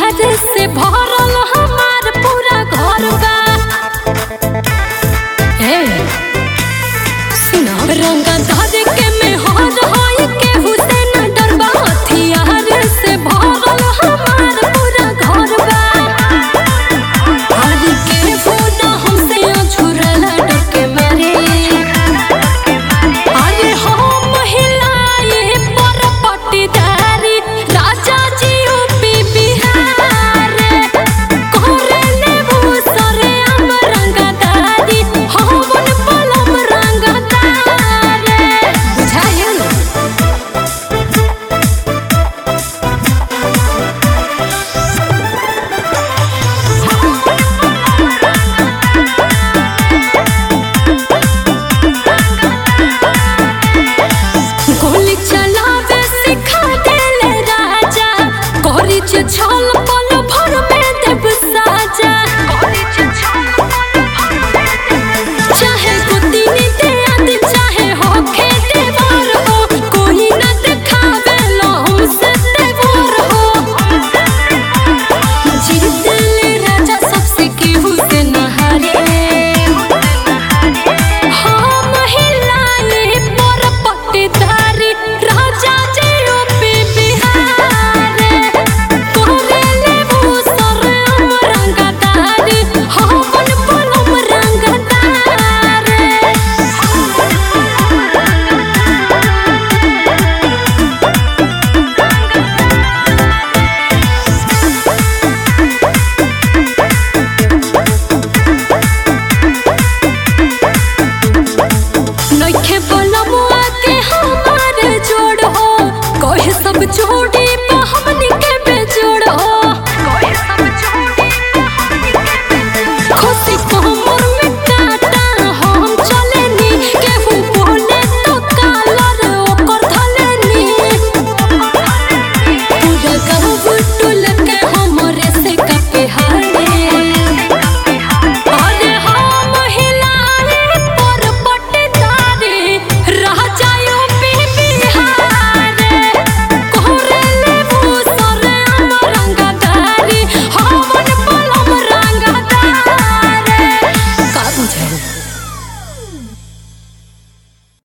हथियार से भरल हमार पूरा घर बा ए सुनो रंग धर के में हर होई के हुसैन डरबा हथियार से भरल हमार पूरा घर बा आज के फोन हमसे अछुरल डर के मारे अरे हो महिलाए पर पटीदारी राजा जी यूपी बिहार कोरेले भूसरे हम रंगदारी हमन पलम रंगदार बुझायल गोली चलावे सिखा देले राजा गोरी छल पल